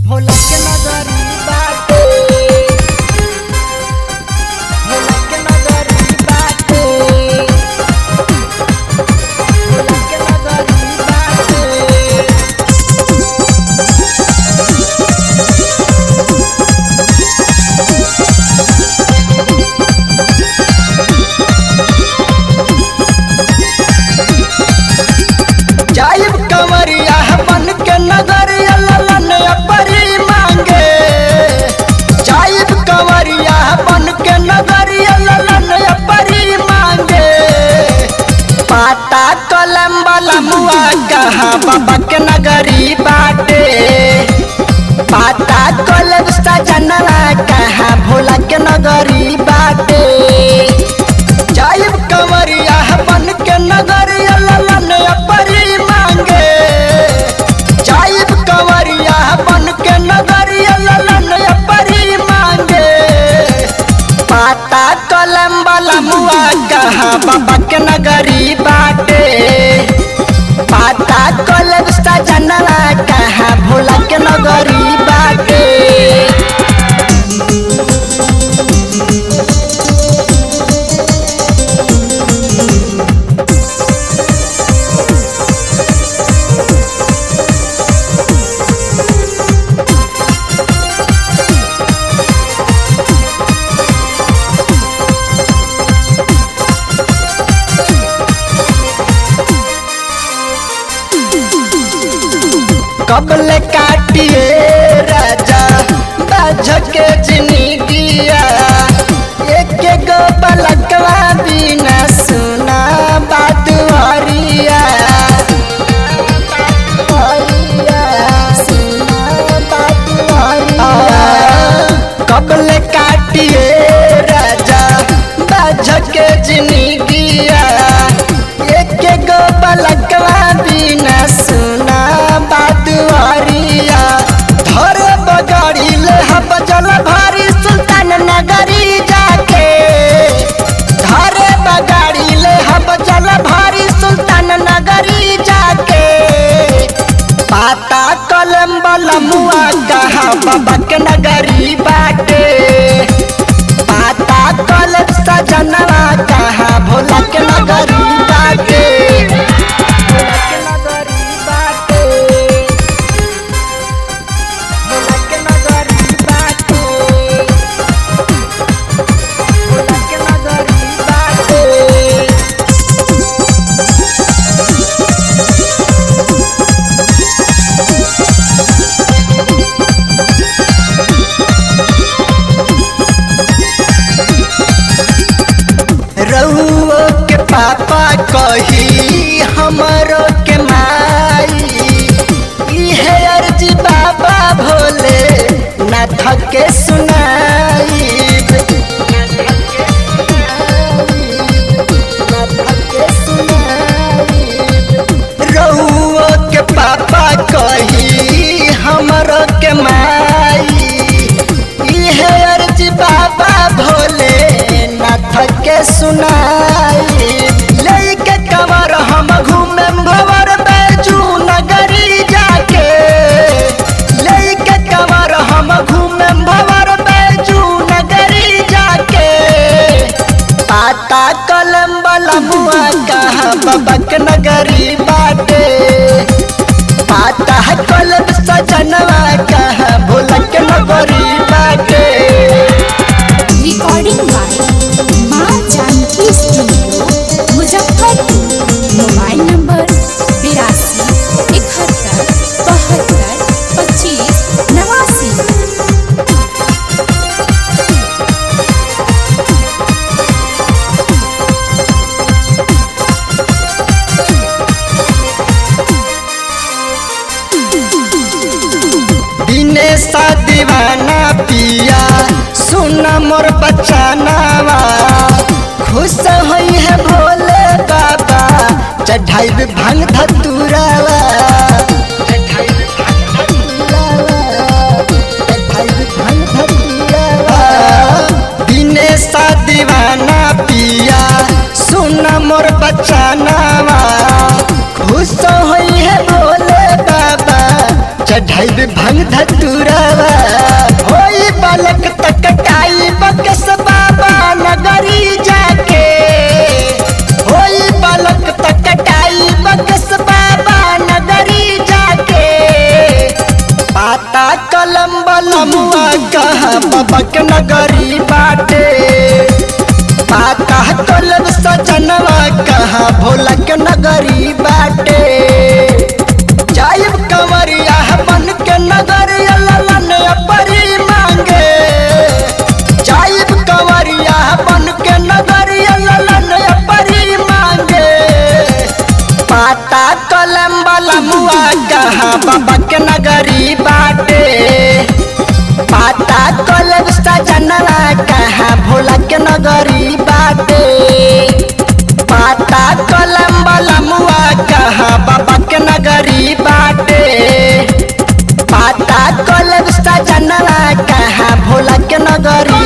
भोला के नगरी बाटे भोला के नगरी बाटे भोला के नगरी बाटे जाइब कंवरिया बन के नगरिया ललन अपरी मांगे जाइब कंवरिया बन के नगरिया ललन अपरी मांगे पाता कलम वाला मुआ कहा बाबा के नगरी बाटे पाता कलम सजनवा कहा भोला के नगरी बाटे जाइब कंवरिया बन के नगरिया ललन अपरी मांगे जाइब कंवरिया बन के नगरिया ललन अपरी मांगे पाता कलम वाला मुआ कहा बाबा के नगरी बाटे पाता कलम सजनवा कहा भोला के नगरी बाटे कबल काटिए राजा बाझ के जिंदगिया एक गो पलकवा बिना सुना बात हरिया कबल काटिए राजा बाझ के जिंदगिया एक गो पलकवा बिना सुना बात हरिया धर बगाड़ी ले हब जल भारी सुल्तान नगरी जाके धर बगाड़ी ले हब जल भारी सुल्तान नगरी जाके पाता कलम बलमुआ कहा बाबा के नगरी बाटे पाता कलम सजनवा कहा भोला के नगरी बाटे भोला के नगरी बाटे भोला के नगरी बाटे भोला के नगरी बाटे रउओ के पापा कही हमरो के माई इहे अर्जी बाबा भोले नाथ के सुनाई रउओ के पापा कही हमरो के माई इहे अर्जी बाबा भोले नाथ के सुनाई लेके कवर हम घूमे भवर बैजू नगरी जाके लेके कवर हम घूमे भवर बैजू नगरी जाके पाता कलम वाला मुआ कहा बाबा के नगरी बाटे पाता कलम सजनवा कहा भोला के नगरी बाटे रिकॉर्डिंग बाय माँ Janki studio Muzaffarpur mobile number बिरासी इकहत्तर बहत्तर पच्चीस नवासी दिनेश दीवाना पिया सुन मोर बचानावा खुश होई है भोले बाबा चढ़ाई भांग धतुरावा दिनेश दीवाना पिया सुन मोर बचानावा खुश होई है भोले बाबा चढ़ाई भंग धतुरावा होई बालक तकटाई बकस बाबा नगरी जाके होई बालक तकटाई बकस बाबा नगरी जाके पाता कलम बलमुआ कहा बबक नगरी बाटे पाता कलम सजनवा कहा भोलक नगरी बाटे जायब कंवरिया बन के नगर ललन परी मांगे जायब कंवरिया बन के नगर ललन परी मांगे पाता कलम बलमुआ कहा बाबा के नगरी बाटे पाता कलम सजनवा कहा भोला के नगरी बाटे पाता कलम बलमुआ कहा बाबा के नगरी बाटे पाता कलम सजनवा कहा भोला के नगरी